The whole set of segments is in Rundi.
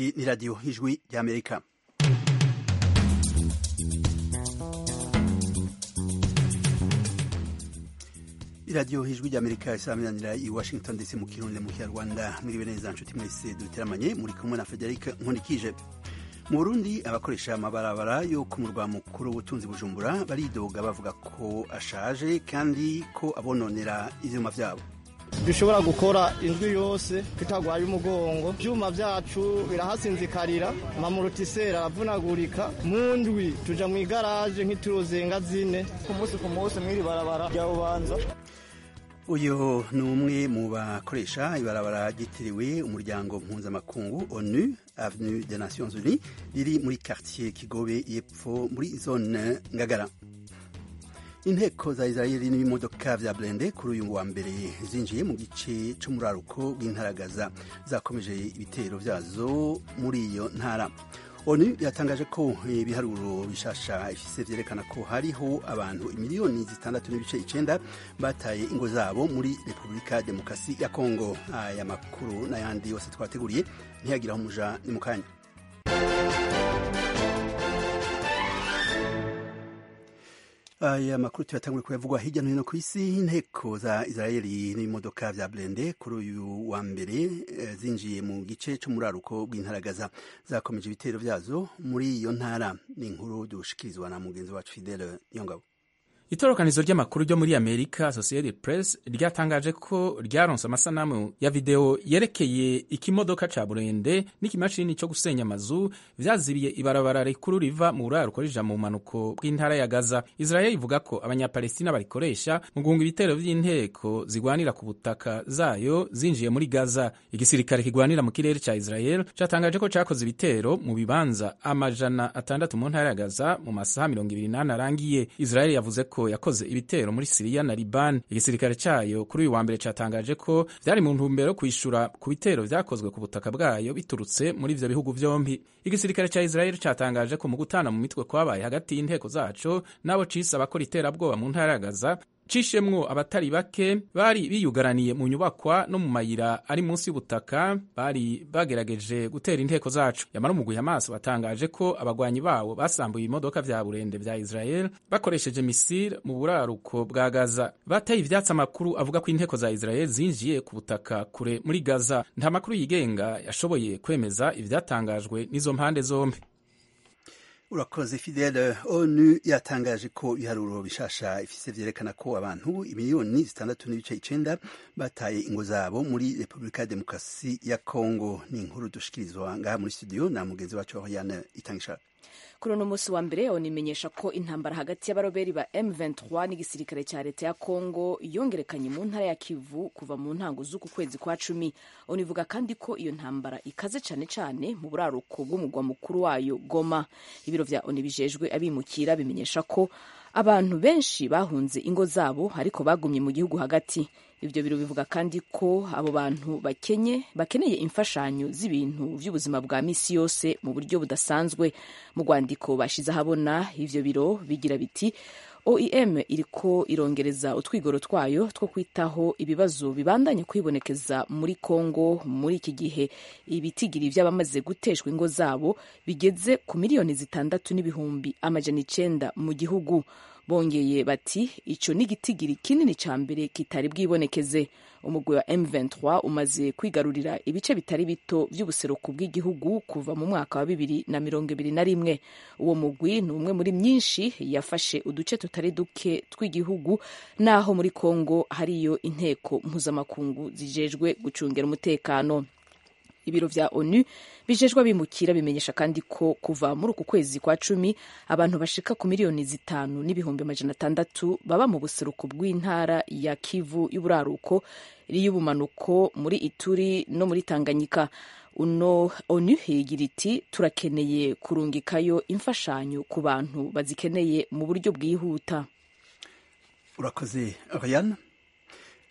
Iyi ni radiyo y'ijwi ry'amerika iradiyo y'ijwi ry'amerika isaminanira i washington dc mu kirundi mu kinyarwanda mwiriwe neza nshuti mwese duteramanye muri kumwe na frederic nkunikije mu burundi abakoresha amabarabara yo ku murwa mukuru w'ubutunzi bujumbura baridoga bavuga ko ashaje kandi ko abononera ivyuma vyabo dushobora gukora indwi yose tutagwaye umugongo ivyuma vyacu birahasinzikarira amamurotiseri aravunagurika mu ndwi tuja mw'igaraje nk'ituruzenga zine ku munsi ku munsi mw'iri barabara rya bubanza uyu ni umwe mu bakoresha ibarabara ryitiriwe umuryango mpuzamakungu onu avenue des nations unies riri muri quartier kigobe yepfo muri zone ngagara inteko za israeli n'ibimodoka vya blende kuri uyu wa mbere zinjiye mu gice c'umuraruko bw'intaragaza zakomeje ibitero vyazo muri iyo ntara onu yatangaje ko ibiharuro bishasha ifise vyerekana ko hariho abantu imiliyoni zitandatu n'ibice icenda bataye ingo zabo muri repubulika demokarasi ya kongo aya makuru n'ayandi yose twateguriye ntiyagiraho umuja ni mu kanya aya makuru tuyatangure kuyavugwa hirya no hino ku isi inteko za israeli n'ibimodoka vya blende kuri uyu wa mbere zinjiye mu gice c'umuraruko bw'intaragaza zakomeje ibitero vyazo muri iyo ntara ni inkuru dushikirizwa na mugenzi wacu fidele yongabo itorokanizo ry'amakuru ryo muri amerika associated press ryatangaje ko ryaronse amasanamu ya video yerekeye ikimodoka ca burende n'ikimashini co gusenya amazu vyazibiye ibarabara rikuru riva mu buraruko rija mu manuko bw'intara ya gaza israel ivuga ko abanyapalestina barikoresha mu guhunga ibitero vy'inteko zigwanira ku butaka zayo zinjiye muri gaza igisirikare kigwanira mu kirere ca israel catangaje ko cakoze ibitero mu bibanza amajana atandatu mu ntara ya gaza mu masaha mirongo ibiri n'ane arangiye israel yavuze ko yakoze ibitero muri Siriya na Liban. Igisirikare cayo kuri uyu wa mbere catangaje ko vyari mu ntumbero yo kwishura ku bitero vyakozwe ku butaka bwayo biturutse muri ivyo bihugu vyompi. Igisirikare ca Israel catangaje ko mu gutana mu mitwe kwabaye hagati y'inteko zaco nabo cise abakora iterabwoba mu ntara ya Gaza cishemwo abatari bake bari biyugaraniye mu nyubakwa no mu mayira ari munsi y'ubutaka bari bagerageje gutera inteko zacu yamara umugwi Hamas watangaje ko abagwanyi bawo basambuye imodoka vya burende vya Israel bakoresheje misile mu buraruko bwa Gaza bateye ivyatsi amakuru avuga ko inteko za Israel zinjiye ku butaka kure muri Gaza nta makuru yigenga yashoboye kwemeza ivyatangajwe n'izo mpande zombi urakoze fidele onu yatangaje ko ibiharuro bishasha ifise vyerekana ko abantu imiliyoni zitandatu n'ibice icenda bataye ingo zabo muri repubulika ya demokarasi ya kongo ni inkuru dushikirizwa ngaha muri studio na mugenzi wacu oriane itangishaka kuri uno munsi wa mbere onimenyesha ko intambara hagati y'abaroberi ba M23 n'igisirikare cya leta ya Kongo yongerekanye mu ntara ya Kivu kuva mu ntango z'uku kwezi kwa cumi onivuga kandi ko iyo ntambara ikaze cyane cyane mu buraruko bw'umugwa mukuru wayo Goma ibiro vya ONU bijejwe abimukira bimenyesha ko abantu benshi bahunze ingo zabo ariko bagumye mu gihugu hagati ibyo biro bivuga kandi ko abo bantu bakenye bakeneye imfashanyo z'ibintu by'ubuzima bwa misi yose mu buryo budasanzwe mu rwandiko bashize ahabona ivyo biro bigira biti OIM iriko irongereza utwigoro twayo two kwitaho ibibazo bibandanye kwibonekeza muri Kongo muri iki gihe ibitigiri vy'abamaze guteshwa ingo zabo bigeze ku miliyoni zitandatu n'ibihumbi amajana icenda mu gihugu bongeye bati ico ni igitigiri kinini ca mbere kitari bwibonekeze umugwi wa M23 umaze kwigarurira ibice bitari bito vy'ubuseruko bw'igihugu kuva mu mwaka wa bibiri na mirongo ibiri na rimwe uwo mugwi ni umwe muri myinshi yafashe uduce tutari duke tw'igihugu naho muri Kongo hariyo inteko mpuzamakungu zijejwe gucungera umutekano ibiro vya onu bijejwe abimukira bimenyesha kandi ko kuva muri uku kwezi kwa cumi abantu bashika ku miliyoni zitanu n'ibihumbi amajana atandatu baba mu buseruko bw'intara ya kivu y'uburaruko y'ubumanuko muri ituri no muri tanganyika uno onu higira iti turakeneye kurungikayo imfashanyo ku bantu bazikeneye mu buryo bwihuta urakoze Oriane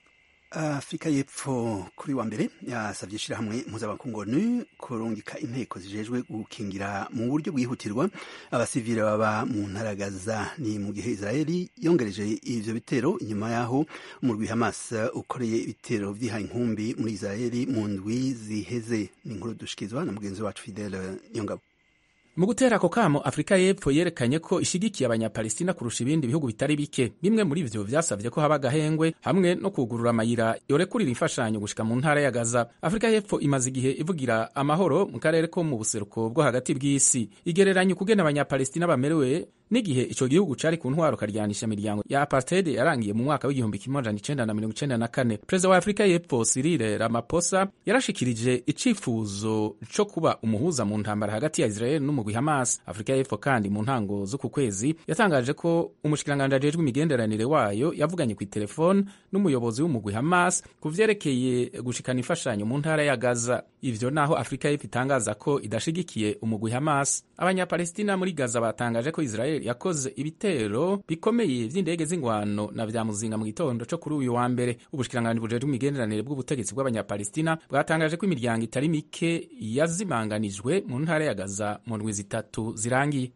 afurika y'epfo kuri wa mbere yasabye ishyirahamwe mpuzamakungu onu kurungika inteko zijejwe gukingira mu buryo bwihutirwa abasivile baba mu ntara gaza ni mu gihe israeli yongereje ivyo bitero inyuma yaho umurwi hamas ukoreye ibitero vyihaye inkumbi muri israeli mu ndwi ziheze ni inkuru dushikizwa na mugenzi wacu fidele nyongabo mu gutera ako kamo afurika y'epfo yerekanye ko ishigikiye abanyapalestina kurusha ibindi bihugu bitari bike bimwe muri vyo vyasavye ko haba agahengwe hamwe no kugurura amayira yorekurira imfashanyo gushika mu ntara ya gaza afurika y'epfo imaze igihe ivugira amahoro mu karere ko mu buseruko bwo hagati bw'isi igereranya ukugena abanyapalestina bamerewe n'igihe ico gihugu cari ku ntwaro karyanisha imiryango ya apartheid yarangiye mu mwaka w'igihumbi kimwe amajana icenda na mirongo icenda na kane perezida wa afurika y'epfo Cyril Ramaphosa yarashikirije icifuzo co kuba umuhuza mu ntambara hagati ya Israel n'umugwi Hamas afurika y'epfo kandi mu ntango z'uku kwezi yatangaje ko umushikiranganji ajejwe imigenderanire wayo yavuganye ku telefone n'umuyobozi w'umugwi Hamas ku vyerekeye gushikana imfashanyo mu ntara ya Gaza ivyo naho afurika y'epfo itangaza ko idashigikiye umugwi Hamas abanyapalestina muri Gaza batangaje ko Israel yakoze ibitero bikomeye vy'indege z'ingwano na vya muzinga mu gitondo co kuri uyu wa mbere ubushikiranganji bujejwe imigenderanire bw'ubutegetsi bw'abanyapalestina bwatangaje ko imiryango itari mike yazimanganijwe mu ntara ya Gaza mu ndwi zitatu zirangiye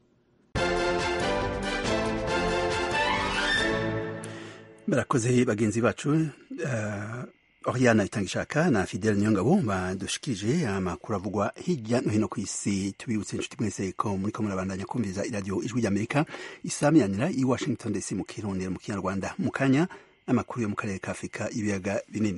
barakoze bagenzi bacu uh... Oriana Itangishaka na Fidel Nyongabo badushikije amakuru avugwa hirya no hino ku isi tubibutse inshuti mwese ko muri ko murabandanya kumviriza iradiyo ijwi ry'Amerika isamiranira i Washington DC mu Kirundi mu Kinyarwanda mu kanya amakuru yo mu karere ka Afurika ibiyaga binini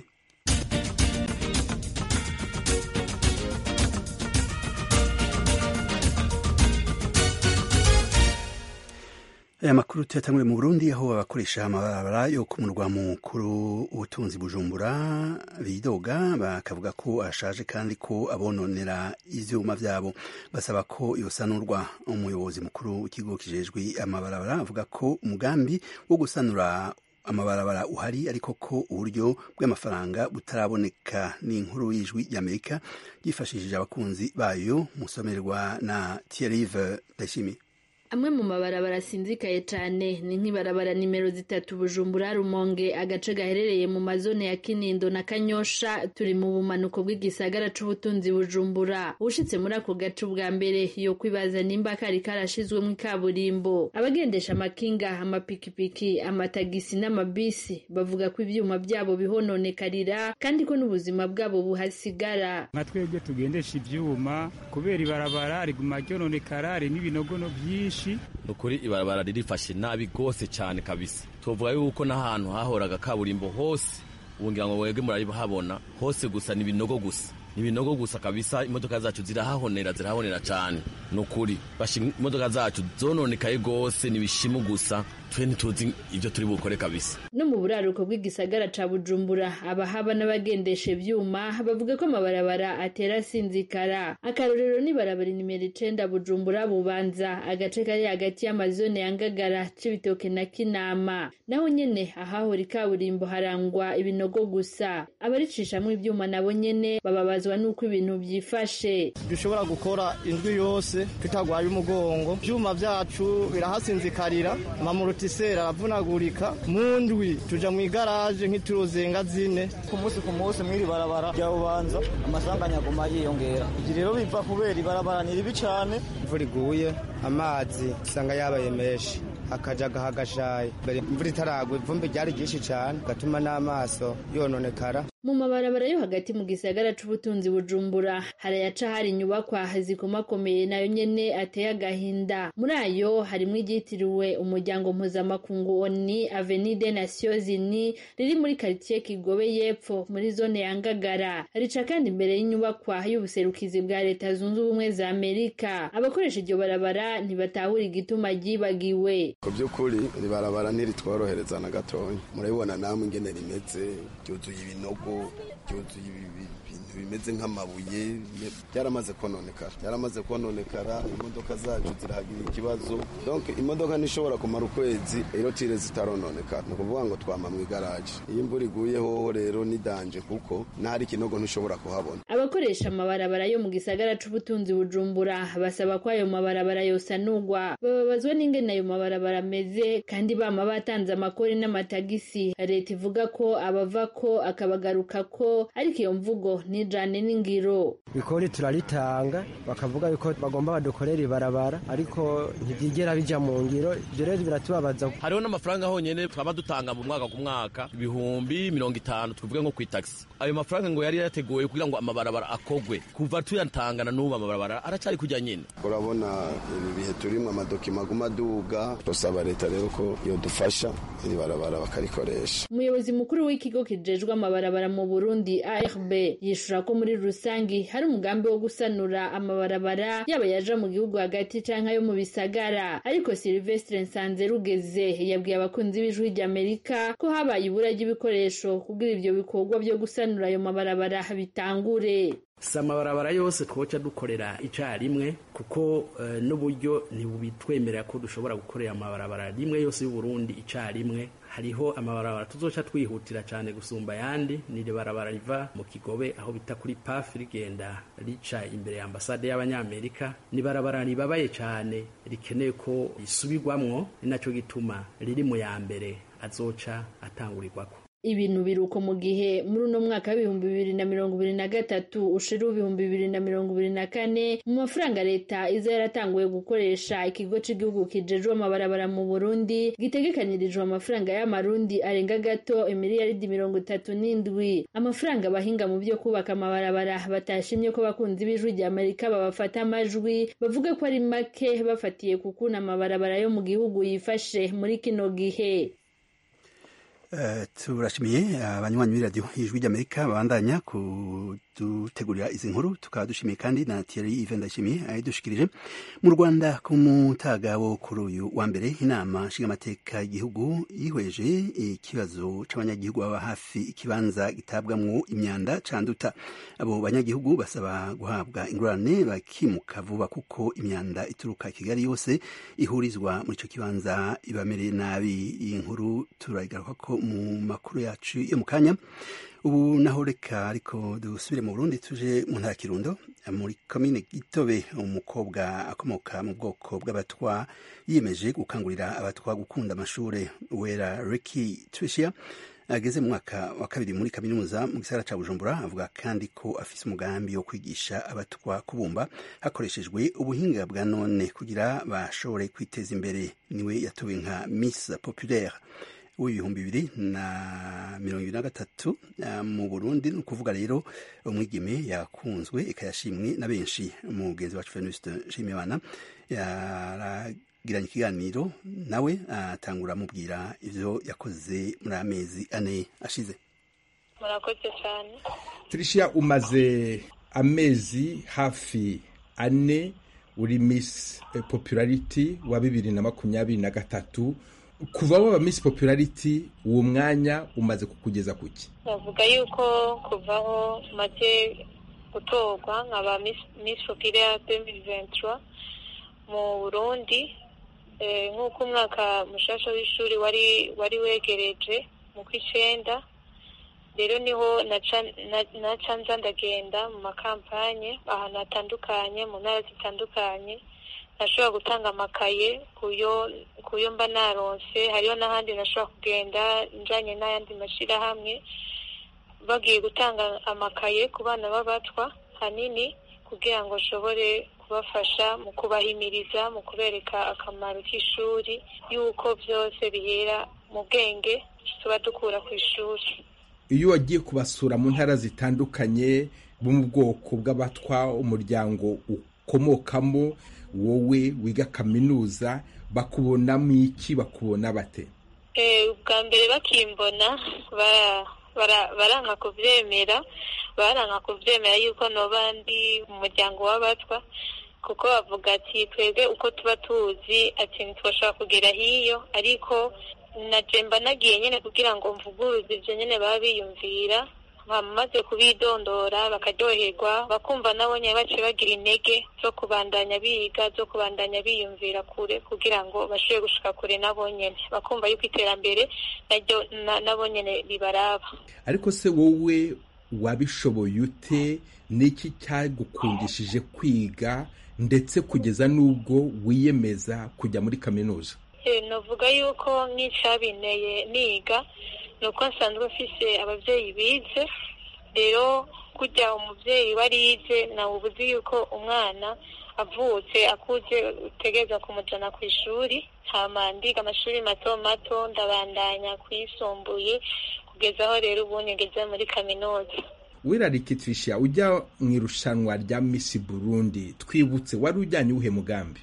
aya makuru tuyatangure mu Burundi aho abakoresha amabarabara yo ku murwa mukuru ubutunzi Bujumbura bidoga bakavuga ko ashaje kandi ko abononera ivyuma vyabo basaba ko yosanurwa umuyobozi mukuru w'ikigo kijejwe amabarabara avuga ko umugambi wo gusanura amabarabara uhari ariko ko uburyo bw'amafaranga butaraboneka ni inkuru y'ijwi ry'Amerika yifashishije abakunzi bayo musomerwa na Thierry Ndayishimiye amwe mu mabarabara asinzikaye cyane ni nk'ibarabara nimero zitatu bujumbura rumonge agace gaherereye mu mazone ya kinindo na kanyosha turi mu bumanuko bw'igisagara c'ubutunzi bujumbura ushitse muri ako gace ubwa mbere yo kwibaza nimba kari karashizwemo ikaburimbo abagendesha amakinga amapikipiki amatagisi n'amabisi bavuga ko ivyuma byabo bihononekarira kandi ko n'ubuzima bwabo buhasigara nka twebwe tugendesha ivyuma kubera ibarabara riguma ryononekara ririmo ibinogono vyinshi nukuri ibarabara ririfashe nabi gose cyane kabisa tuvuga yuko n'ahantu hahoraga kaburimbo hose ubu ngira ngo webwe murahabona hose gusa ni ibinogo gusa ni ibinogo gusa kabisa imodoka zacu zirahahonera zirahahonera cyane nukuri imodoka zacu zononekaye gose ni ibishimu gusa twe ntituzi ibyo turi bukore kabisa no mu buraruko bw'igisagara ca bujumbura abahaba n'abagendesha ivyuma bavuga ko amabarabara atera asinzikara akarorero ni barabara nimero icenda bujumbura bubanza agace kari hagati y'amazone ya ngagara c'ibitoke na kinama naho nyene ahahora ikaburimbo harangwa ibinogo gusa abaricishamwo ivyuma nabo nyene bababazwa n'uko ibintu vyifashe dushobora gukora indwi yose tutagwaye umugongo ivyuma vyacu birahasinzikarira amamurutiseri aravunagurika mu ndwi tuja mu igaraje nk'ituruzenga zine ku munsi ku munsi mw'iri barabara rya bubanza amasanganya aguma yiyongera ivyo rero biva kubera ibarabara ni ribi cane imvura iguye amazi usanga yabaye menshi akajaga hagashaye mbere imvura itaragwa ivumbi ryari ryinshi cane gatuma n'amaso yononekara mu mabarabara yo hagati mu gisagara c'ubutunzi bujumbura harayaca hari inyubakwa zikomakomeye nayo nyene ateye agahinda muri ayo harimwo iryitiriwe umuryango mpuzamakungu oni avenue des nations unies riri muri karitiye kigobe y'epfo muri zone ya ngagara rica kandi imbere y'inyubakwa y'ubuserukizi bwa leta zunze ubumwe za amerika abakoresha iryo barabara ntibatahura igituma ryibagiwe ku by'ukuri iri barabara ntiritworohereza na gatonya murabibona namwe ingene rimeze ryuzuye ibinogo ryuzuye ibintu bimeze nk'amabuye byaramaze kononekara byaramaze kononekara imodoka zacu zirahagira ikibazo donc imodoka ntishobora kumara ukwezi irotire zitarononekara ni ukuvuga ngo twama mu igaraje iyo imvura iguye hoho rero ni danje kuko n'ahari ikinogo ntushobora kuhabona abakoresha amabarabara yo mu gisagara c'ubutunzi bujumbura basaba ko ayo mabarabara yosanurwa bababazwa n'ingene ayo mabarabara ameze kandi bama batanze amakori n'amatagisi leta ivuga ko abava ko akabagaruka ko ariko iyo mvugo nijane n'ingiro ikori turaritanga bakavuga yuko bagomba badukorera ibarabara ariko ntibyigera bija mu ngiro ibyo rero biratubabaza hariho n'amafaranga honyene twaba dutanga mu mwaka ku mwaka ibihumbi mirongo itanu tuvuge nko kw'itagisi ayo mafaranga ngo yari yateguwe kugira ngo amabarabara akogwe kuva tuyatangana n'ubu amabarabara aracari kujya nyine urabona ibi bihe turimo amadokima aguma aduga turasaba leta rero ko yodufasha iri barabara bakarikoresha umuyobozi mukuru w'ikigo kijejwe amabarabara mu burundi arb yishura ko muri rusangi hari umugambi wo gusanura amabarabara yaba yaja mu gihugu hagati canke ayo mu bisagara ariko silvestre nsanze rugeze yabwiye abakunzi b'ijwi ry'amerika ko habaye ibura ry'ibikoresho kugira ivyo bikorwa vyo gusanura ayo mabarabara bitangure si amabarabara yose twoca dukorera icyarimwe kuko n'uburyo ntibubitwemerera ko dushobora gukorera amabarabara rimwe yose y'uburundi icyarimwe hariho amabarabara tuzoca twihutira cyane gusumba ayandi ni barabara riva mu kigobe aho bita kuri pafi rigenda rica imbere ya ambasade y'abanyamerika ni barabara ribabaye cyane rikeneye ko risubirwamwo ni nacyo gituma riri mu ya mbere azoca atangurirwako ibintu biruko mu gihe muri uno mwaka w'ibihumbi bibiri na mirongo ibiri na gatatu ushira ibihumbi bibiri na mirongo ibiri na kane mu mafaranga leta iza yaratanguye gukoresha ikigo cy'igihugu kijejwe amabarabara mu burundi gitegekanirijwe amafaranga y'amarundi arenga gato imiliyaridi mirongo itatu n'indwi amafaranga abahinga mu byo kubaka amabarabara batashimye ko abakunzi b'ijwi rya amerika babafata amajwi bavuga ko ari make bafatiye ku kuntu amabarabara yo mu gihugu yifashe muri kino gihe turashimiye abanywanyi b'iradiyo ijwi ry'amerika babandanya kudutegurira izi nkuru tukaba dushimiye kandi na Thierry Ive ndashimiye ayidushikirije mu Rwanda ku mutaga wo kuri uyu wa mbere inama nshingamateka y'igihugu yihweje ikibazo c'abanyagihugu baba hafi ikibanza gitabwamwo imyanda canduta abo banyagihugu basaba guhabwa ingurane bakimuka vuba kuko imyanda ituruka Kigali yose ihurizwa muri ico kibanza ibamereye nabi iyi nkuru turayigaruka ko mu makuru yacu yo mu kanya ubu naho reka ariko dusubire mu burundi tuje mu ntara kirundo muri komine gitobe umukobwa akomoka mu bwoko bw'abatwa yiyemeje gukangurira abatwa gukunda amashure wera Ricky Tricia ageze mu mwaka wa kabiri muri kaminuza mu gisagara ca Bujumbura avuga kandi ko afise umugambi wo kwigisha abatwa kubumba hakoreshejwe ubuhinga bwa none kugira bashobore kwiteza imbere niwe yatowe nka Miss Populaire w'ibihumbi bibiri na mirongo ibiri na gatatu mu burundi ni ukuvuga rero umwigeme yakunzwe ikayashimwe na benshi umugenzi wacu fenuste nshimiyimana yaragiranye ikiganiro nawe atangura amubwira ivyo yakoze muri amezi ane ashize murakoze cyane tricia umaze amezi hafi ane uri miss popularity wa bibiri na makumyabiri na gatatu kuva waba miss popularity uwo mwanya umaze kukugeza kuki bavuga yuko kuvaho maze gutorwa nkaba miss populaire 2023 mu burundi nk'uko umwaka mushasha w'ishuri wari wari wegereje mu kw'icenda rero niho naca nza ndagenda mu makampanye ahantu hatandukanye mu ntara zitandukanye nashobora gutanga amakaye kuyo mba naronse hariho n'ahandi nashobora kugenda njanye n'ayandi mashyirahamwe bagiye gutanga amakaye ku bana b'abatwa hanini kugira ngo nshobore kubafasha mu kubahimiriza mu kubereka akamaro k'ishuri y'uko byose bihera mu bwenge tuba dukura ku ishuri iyo wagiye kubasura mu ntara zitandukanye bo mu bwoko bw'abatwa umuryango ukomokamo wowe wiga kaminuza bakubonamo iki bakubona bate ubwa mbere bakimbona baranka kubyemera baranka kubyemera yuko noba ndi mu muryango w'abatwa kuko bavuga ati twebwe uko tuba tuzi ati ntitwashobora kugera hiyo ariko na jemba nagiye nyine kugira ngo mvuguruze ibyo nyine baba biyumvira bamaze kubidondora bakaryoherwa bakumva nabo nyine baciye bagira intege zo kubandanya biga zo kubandanya biyumvira kure kugira ngo bashobore gushika kure nabo nyene bakumva yuko iterambere naryo nabo nyene ribaraba ariko se wowe wabishoboye ute niki cyagukundishije kwiga ndetse kugeza n'ubwo wiyemeza kujya muri kaminuza navuga yuko nk'icyabinteye niga ni uko nsanzwe mfise ababyeyi bize rero kujya umubyeyi warize nawe ubuzi yuko umwana avutse akuze utegereza kumujyana ku ishuri hama ndiga amashuri mato mato ndabandanya kuyisumbuye kugeza aho rero ubu ngeze muri kaminuza wirarikitisha ujya mu irushanwa rya misi burundi twibutse wari ujyanye uwuhe mugambi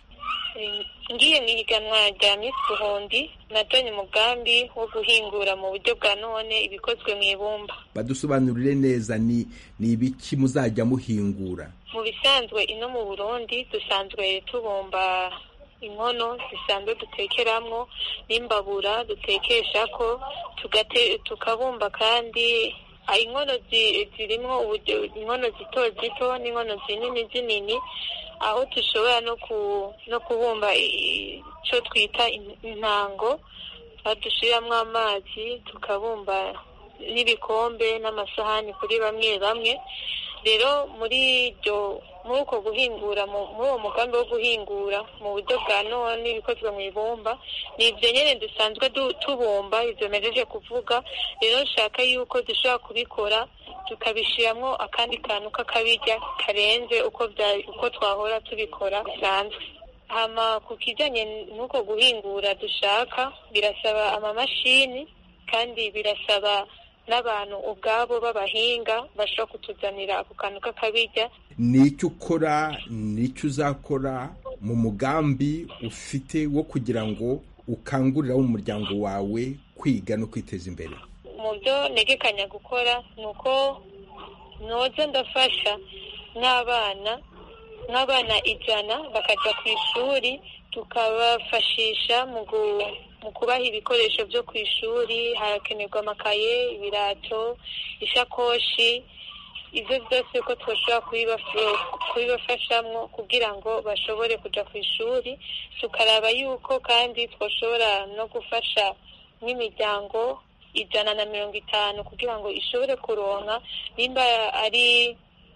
ngiye mu ihiganwa rya misi burundi najyanye umugambi wo guhingura mu buryo bwa none ibikozwe mu ibumba badusobanurire neza ni ni ibiki muzajya muhingura mu bisanzwe ino mu burundi dusanzwe tubumba inkono zisanzwe dutekeramo n'imbabura dutekesha ko tukabumba kandi inkono zirimo inkono zito zito n'inkono zinini zinini aho dushobora no kubumba icyo twita intango dushyiramo amazi tukabumba n'ibikombe n'amasahani kuri bamwe bamwe rero muri iryo muri uko guhingura muri uwo mugambi wo guhingura mu buryo bwa none ibikozwe mu ibumba ni ibyo nyine dusanzwe tubumba ibyo mejeje kuvuga rero nshaka yuko dushobora kubikora tukabishyiramo akandi kantu k'akabirya karenze uko twahora tubikora bisanzwe hama ku kijyanye n'uko guhingura dushaka birasaba amamashini kandi birasaba n'abantu ubwabo b'abahinga bashobora kutuzanira ako kantu k'akabirya ni icyo ukora ni icyo uzakora mu mugambi ufite wo kugira ngo ukangurire mu muryango wawe kwiga no kwiteza imbere mu byo ntegekanya gukora ni uko noza ndafasha n'abana nk'abana ijana bakajya ku ishuri tukabafashisha mu kubaha ibikoresho byo ku ishuri harakenerwa amakaye ibirato ishakoshi ibyo byose ko twashobora kubibafashamo kugira ngo bashobore kujya ku ishuri tukaraba yuko kandi twashobora no gufasha nk'imiryango ijana na mirongo itanu kugira ngo ishobore kuronka nimba ari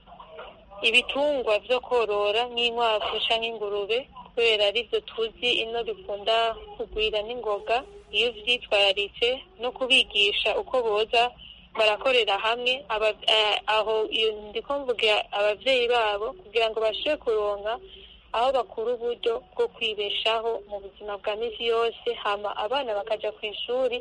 ibitungwa byo korora nk'inkwavu cyangwa ingurube kubera aribyo tuzi ino bikunda kugwira n'ingoga iyo byitwararitse no kubigisha uko boza barakorera hamwe aho ndi mvuga ababyeyi babo kugira ngo bashobore kuronka aho bakura uburyo bwo kwibeshaho mu buzima bwa minsi yose hama abana bakajya ku ishuri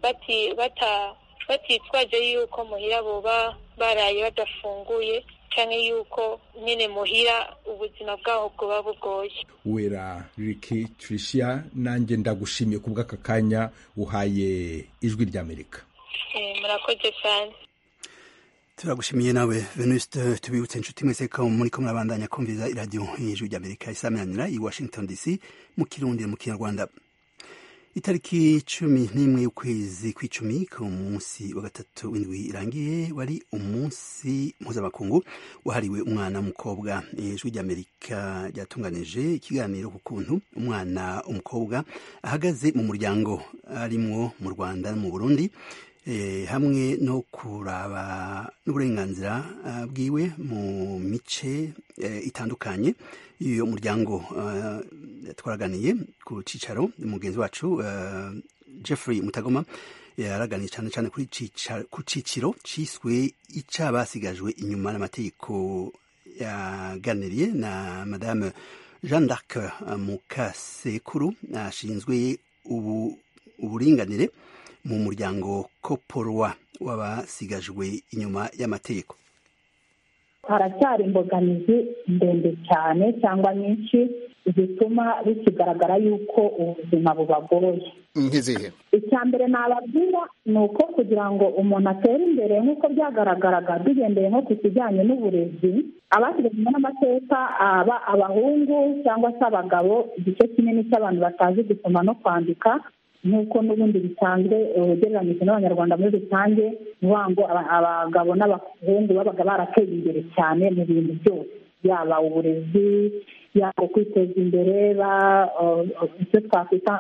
batitwaje yuko muhira boba baraye badafunguye cyangwa yuko nyine muhira ubuzima bwaho bwoba bugoye wera riki Tricia nanjye ndagushimiye ku bw'aka kanya uhaye ijwi ry'amerika murakoze cyane turagushimiye nawe venuste tubibutse inshuti mwese ko muri ko murabandanya kumviza iradiyo y'ijwi ry'amerika isaminanira i washington dc mu kirundi mu kinyarwanda itariki cumi n'imwe y'ukwezi kw'icumi ku munsi wa gatatu w'indwi irangiye wari umunsi mpuzamakungu wahariwe umwana w'umukobwa ijwi ry'amerika ryatunganije ikiganiro ku kuntu umwana w'umukobwa ahagaze mu muryango arimwo mu rwanda no mu burundi hamwe no kuraba n'uburenganzira bwiwe mu mice itandukanye y'uyu muryango twaraganiye ku cyicaro mugenzi wacu Jeffrey mutagoma yaraganiye cyane cyane ku cyiciro cyiswe icyabasigajwe inyuma n'amategeko yaganiriye na madame jeanne d'arc mukasekuru ashinzwe uburinganire mu muryango koporwa w'abasigajwe inyuma y'amategeko haracyari imbogamizi ndende cyane cyangwa nyinshi zituma bikigaragara yuko ubuzima bubagoye nk'izihe icya mbere nababwira ni uko kugira ngo umuntu atere imbere nk'uko byagaragaraga tugendeye nko ku kijyanye n'uburezi abasigajwe n'amateka aba abahungu cyangwa se abagabo igice kinini cy'abantu batazi gusoma no kwandika nk'uko n'ubundi bisanzwe ugereranyije n'abanyarwanda muri rusange ni ukuvuga ngo abagabo n'abahungu babaga barateye imbere cyane mu bintu byose yaba uburezi yaba kwiteza imbere icyo twakwita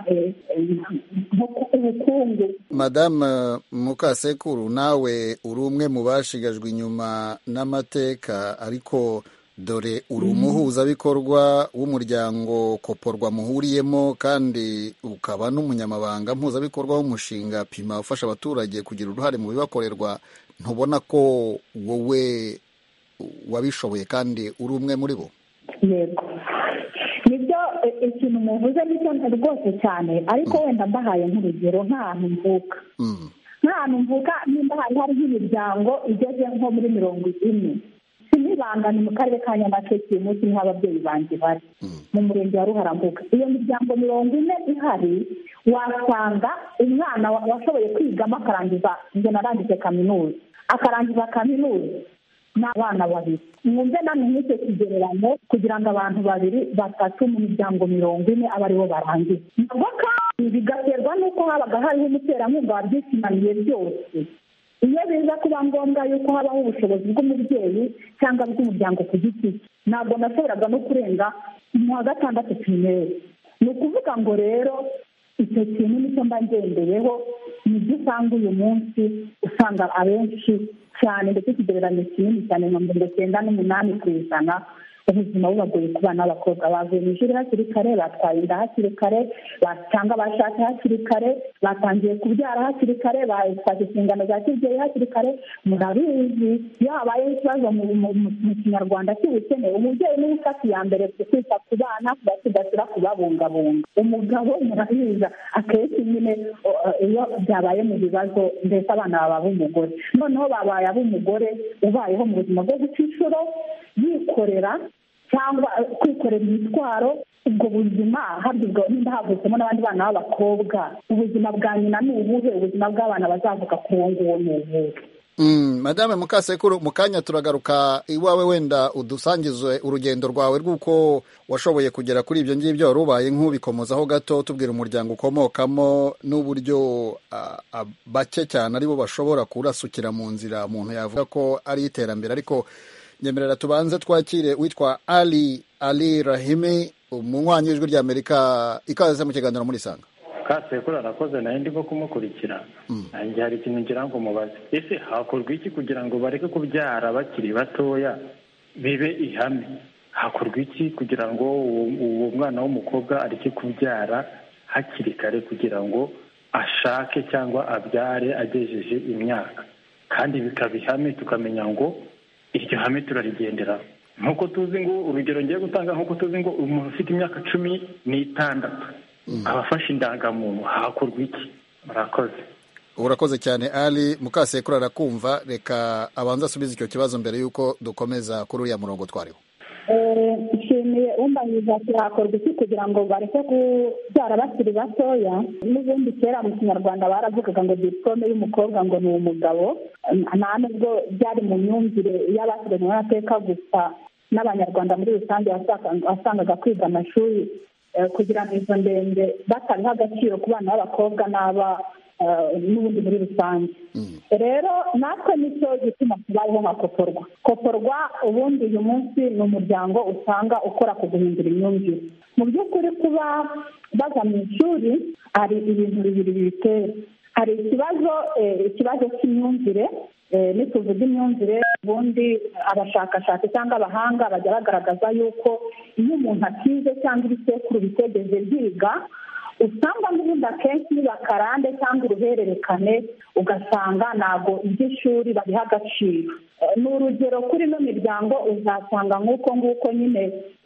ubukungu madamu mukasekuru nawe uri umwe mu bashigajwe inyuma n'amateka ariko dore uri umuhuzabikorwa w'umuryango koporwa muhuriyemo kandi ukaba n'umunyamabanga mpuzabikorwa w'umushinga pima ufasha abaturage kugira uruhare mu bibakorerwa ntubona ko wowe wabishoboye kandi uri umwe muri bo yego nibyo ikintu muvuze nicyo rwose cyane ariko wenda mbahaye nk'urugero nk'ahantu mvuka nk'ahantu mvuka nimba hari hari nk'imiryango igeze nko muri mirongo ine sinibanga ni mu karere ka nyamasheke uyu munsi niho ababyeyi banjye bari mu murenge wa ruharambuga iyo miryango mirongo ine ihari wasanga umwana washoboye kwigamo akarangiza ngo narangije kaminuza akarangiza kaminuza ni abana babiri mwumve namwe nk'icyo kigereranyo kugira ngo abantu babiri batatu mu miryango mirongo ine abe aribo barangiza nabwo kandi bigaterwa n'uko habaga hariho umuterankunga wabyishimaniye byose iyo biza kuba ngombwa yuko habaho ubushobozi bw'umubyeyi cyangwa bw'umuryango ku giti cye ntabwo nashoboraga no kurenga mu wa gatandatu pirimeri ni ukuvuga ngo rero icyo kintu nicyo mba ngendeyeho nibyo usanga uyu munsi usanga abenshi cyane ndetse ikigereranyo kinini cyane nka mirongo icyenda n'umunani ku ijana ubuzima bubagoye ku bana b'abakobwa bavuye mu ishuri hakiri kare batwaye inda hakiri kare cyangwa bashatse hakiri kare batangiye kubyara hakiri kare batwaje inshingano za kibyeyi hakiri kare murabizi iyo habayeho ikibazo mu kinyarwanda cy'ubukene umubyeyi niwe ufata iya mbere kwita ku bana kubasigasira kubabungabunga umugabo murabiza akenshi nyine iyo byabaye mu bibazo mbese abana baba ab'umugore noneho babaye ab'umugore ubayeho mu buzima bwo guca inshuro yikorera cyangwa kwikorera imitwaro ubwo buzima habwa nimba havutsemo n'abandi bana b'abakobwa ubuzima bwa nyina ni ubuhe ubuzima bw'abana bazavuka ku uwo nguwo ni ubuhe madame mukasekuru mu kanya turagaruka iwawe wenda udusangize urugendo rwawe rw'uko washoboye kugera kuri ibyo ngibyo wari ubaye nk'ubikomozaho gato tubwira umuryango ukomokamo n'uburyo bake cyane aribo bashobora kurasukira mu nzira umuntu yavuga ko ari iterambere ariko nyemerera tubanze twakire witwa ali ali rahimi umunywanyi w'ijwi ry'amerika ikaze mu kiganiro muri sanga kasekuru arakoze nawe ndimo kumukurikira nanjye hari ikintu ngira ngo mubaze ese hakorwa iki kugira ngo bareke kubyara bakiri batoya bibe ihame hakorwa iki kugira ngo uwo mwana w'umukobwa areke kubyara hakiri kare kugira ngo ashake cyangwa abyare agejeje imyaka kandi bikaba ihame tukamenya ngo iryo hame turarigendera nk'uko tuzi ngo urugero ngiye gutanga nk'uko tuzi ngo umuntu ufite imyaka cumi n'itandatu abafashe indangamuntu hakorwa iki murakoze urakoze cyane ali mukasekuru arakumva reka abanza asubize icyo kibazo mbere y'uko dukomeza kuri uriya murongo twariho nshimiye umbanyiriza ati hakorwa iki kugira ngo bareke kubyara bakiri batoya n'ubundi kera mu kinyarwanda baravugaga ngo diplome y'umukobwa ngo ni umugabo nta nubwo byari mu myumvire y'abasigaye amateka gusa n'abanyarwanda muri rusange wasangaga kwiga amashuri kugira ngo izo ndende batabiha agaciro ku bana b'abakobwa n'aba n'ubundi muri rusange rero natwe nicyo gituma tubayeho nka koporwa koporwa ubundi uyu munsi ni umuryango usanga ukora ku guhindura imyumvire mu by'ukuri kuba baza mu ishuri hari ibintu bibiri bibitera hari ikibazo ikibazo cy'imyumvire nituvuga imyumvire ubundi abashakashatsi cyangwa abahanga bajya bagaragaza yuko iyo umuntu atize cyangwa ibisekuru bitegeze byiga usanga n'ubundi akenshi bakarande cyangwa uruhererekane ugasanga ntabwo iby'ishuri babiha agaciro ni urugero kuri ino miryango uzasanga nk'uko nguko nyine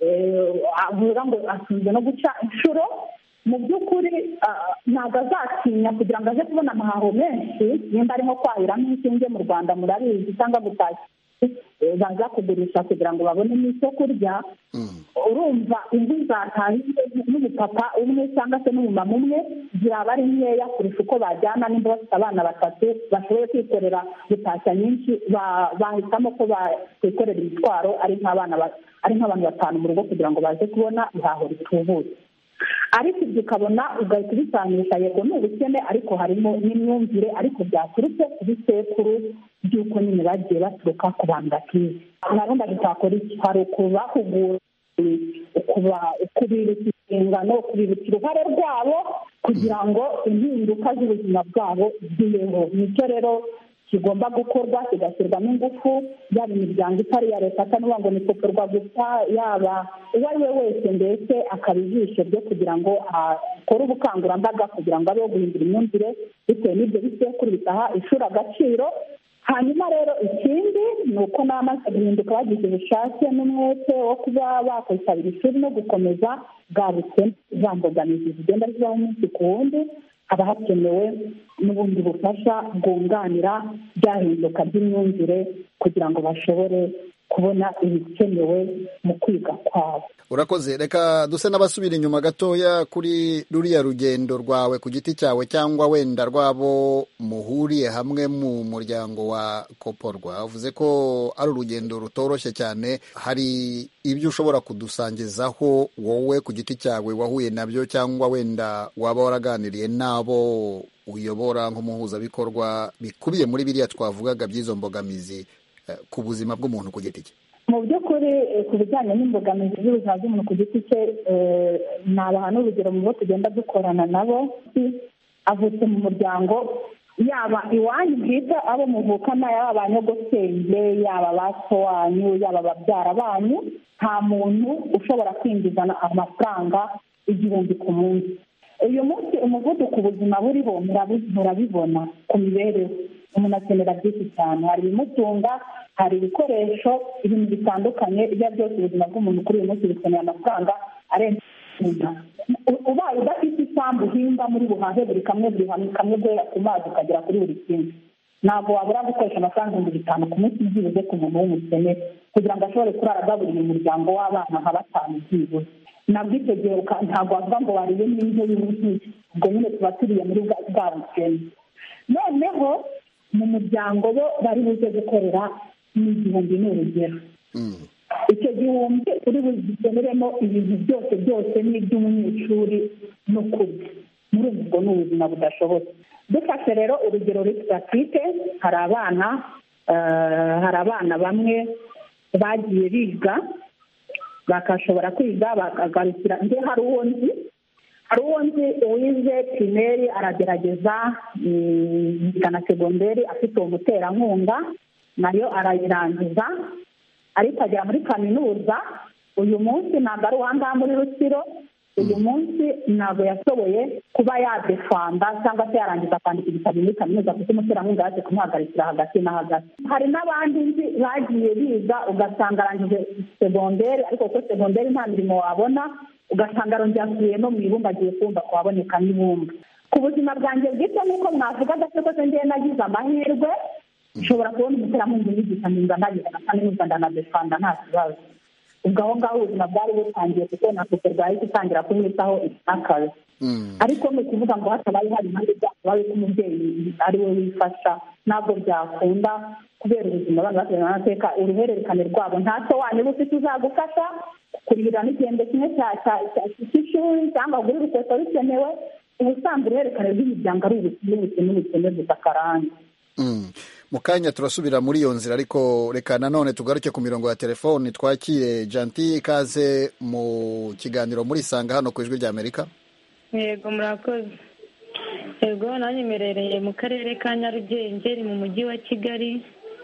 avuga ngo atunze no guca inshuro mu by'ukuri ntabwo azatinya kugira ngo aze kubona amahaho menshi nimba arimo kwahiramo inshinge mu rwanda murabizi cyangwa gutashya baza kugurisha kugira ngo babonemo icyo kurya urumva inzu zatahiye n'umupapa umwe cyangwa se n'umumama umwe zaba ari nkeya kurusha uko bajyana nimba bafite abana batatu bashoboye kwikorera gutashya nyinshi bahitamo ko bakwikorera imitwaro ari nk'abana ari nk'abantu batanu mu rugo kugira ngo baze kubona ihaho ritubutse ariko ibyo ukabona ugahita ubisanisha yego ni ubukene ariko harimo n'imyumvire ariko byaturutse ku bisekuru by'uko nyine bagiye baturuka ku bantu bakize narundi tutakora iki hari ukubahugura ukubibutsa inshingano ukubibutsa uruhare rwabo kugira ngo impinduka z'ubuzima bwabo zibeho nicyo rero kigomba gukorwa kigashyirwamo ingufu yaba imiryango itari iya leta atanuba ngo ni gusa yaba uwo ari we wese mbese akaba ijisho ryo kugira ngo akore ubukangurambaga kugira ngo abeho guhindura imyumvire bitewe n'ibyo bisekuru bitaha ishuri agaciro hanyuma rero ikindi ni uko n'amaze guhinduka bagize ubushake n'umwete wo kuba bakwitabira ishuri no gukomeza bwa bukene za mbogamizi zigenda zibaho umunsi ku wundi haba hakenewe n'ubundi bufasha bwunganira byahinduka by'imyumvire kugira ngo bashobore kubona ibikenewe mu kwiga kwabo urakoze reka duse n'abasubira inyuma gatoya kuri ruriya rugendo rwawe ku giti cyawe cyangwa wenda rwabo muhuriye hamwe mu muryango wa koporwa uvuze ko ari urugendo rutoroshye cyane hari ibyo ushobora kudusangizaho wowe ku giti cyawe wahuye nabyo cyangwa wenda waba waraganiriye n'abo uyobora nk'umuhuzabikorwa bikubiye muri biriya twavugaga by'izo mbogamizi ku buzima bw'umuntu ku giti cye mu by'ukuri ku bijyanye n'imbogamizi z'ubuzima bw'umuntu ku giti cye nabaha n'urugero mu bo tugenda dukorana nabo avutse mu muryango yaba iwanyu bwite abo muvukana yaba ba nyogosenge yaba ba so wanyu yaba babyara banyu nta muntu ushobora kwinjiza amafaranga igihumbi ku munsi uyu munsi umuvuduko ubuzima buriho murabibona ku mibereho umuntu akenera byinshi cyane hari ibimutunga hari ibikoresho ibintu bitandukanye ibyo ari byose ubuzima bw'umuntu kuri uyu munsi bukeneye amafaranga arenze ubaye udafite isambu uhinga muri buhahe buri kamwe buri kamwe guhera ku mazi ukagera kuri buri kimwe ntabwo wabura gukoresha amafaranga ibihumbi bitanu ku munsi byibuze ku muntu w'umukene kugira ngo ashobore kurara agaburira umuryango w'abana nka batanu byibuze nabwo icyo gihe ntabwo wavuga ngo wariye n'indyo y'ubuhinzi ubwo nyine tuba turiye muri bwa bukene noneho mu muryango bo bari buze gukorera n'igihumbi ni urugero icyo gihumbi uri bugikenuremo ibintu byose byose n'iby'umunyeshuri no kurya muri ubwo ni ubuzima budashobotse dufashe rero urugero resitatike hari abana hari abana bamwe bagiye biga bakashobora kwiga bakagarukira nde hari uwo nzi hari uwo nzi wize pirimeri aragerageza yiga na segonderi afite uwo muterankunga nayo arayirangiza ariko agera muri kaminuza uyu munsi ntabwo ari uwangaha muri rusiro uyu munsi ntabwo yashoboye kuba yadefanda cyangwa se yarangiza kwandika igitabo muri kaminuza kuko umuterankunga yaje kumuhagarikira hagati na hagati hari n'abandi nzi bagiye biga ugasanga arangije segonderi ariko kuko segonderi nta mirimo wabona ugasanga arongera asubiye no mu ibumba agiye kumva ko haboneka n'ibumba ku buzima bwanjye bwite nk'uko mwavugaga se ko ngewe nagize amahirwe nshobora kubona umuterankunga unyigisha nkumva nagize na kaminuza ndanadefanda nta kibazo ubwo aho ngaho ubuzima bwari butangiye kuko na sosiyete bwahise itangira kumwitaho akazi ariko ni ukuvuga ngo hatabaye hari impande byabaye ko umubyeyi ari we wifasha ntabwo byakunda kubera ubuzima abana basigaye amateka uruhererekane rwabo nta so wanyu uba ufite uzagufasha kurihira n'igihembwe kimwe cy'ishuri cyangwa kugura urukweto rukenewe ubusanzwe uruhererekane rw'imiryango ari ubukene ubukene ubukene gusa akarande mu kanya turasubira muri iyo nzira ariko reka nanone tugaruke ku mirongo ya telefoni twakire janti ikaze mu kiganiro muri sanga hano ku ijwi rya amerika yego murakoze yego nanyemerereye mu karere ka nyarugenge ni mu mujyi wa kigali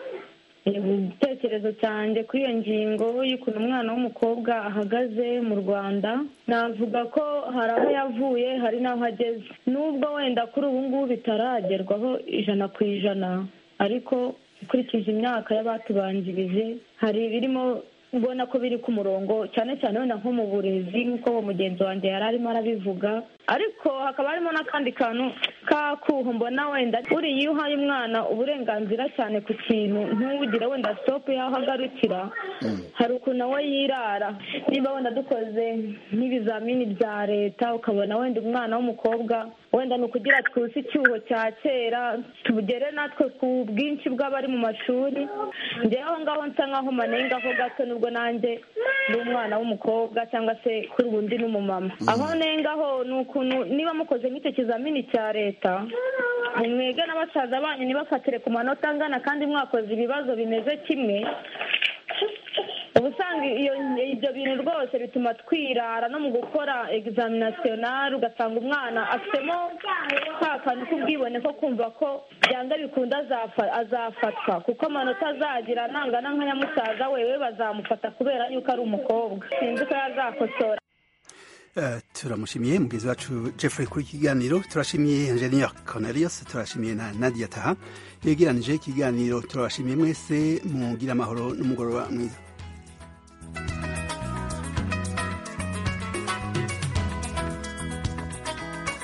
igitekerezo cyanjye kuri iyo ngingo y'ukuntu umwana w'umukobwa ahagaze mu rwanda navuga ko hari aho yavuye hari n'aho ageze nubwo wenda kuri ubu ngubu bitaragerwaho ijana ku ijana ariko ukurikije imyaka y'abatubanjirije hari ibirimo ubona ko biri ku murongo cyane cyane wenda nko mu burezi nk'uko uwo mugenzi wanjye yari arimo arabivuga ariko hakaba harimo n'akandi kantu k'akuho mbona wenda uriya iyo uhaye umwana uburenganzira cyane ku kintu ntugire wenda sitopu y'aho agarukira hari ukuntu nawe yirara niba wenda dukoze nk'ibizamini bya leta ukabona wenda umwana w'umukobwa wenda ni ukugira twuse icyuho cya kera tugere natwe ku bwinshi bw'abari mu mashuri ngewe aho ngaho nsa nkaho manengaho gato nubwo nanjye ndi umwana w'umukobwa cyangwa se kuri ubundi n'umumama aho nengaho ni ukuntu niba mukoze nk'icyo kizamini cya leta mwege na basaza banyu ntibafatire ku manota angana kandi mwakoze ibibazo bimeze kimwe uba usanga ibyo bintu rwose bituma twirara no mu gukora egizaminisiyonari ugasanga umwana afitemo ka kantu k'ubwibone ko kumva ko byanga bikunda azafatwa kuko amanota azagira nangana nka nyamusaza wewe bazamufata kubera yuko ari umukobwa sinzi ko yazakosora turamushimiye mugenzi wacu jeffrey kuri iki kiganiro turashimiye engineer cornelius turashimiye na nadia taha yegeranije ikiganiro turabashimiye mwese mugira amahoro n'umugoroba mwiza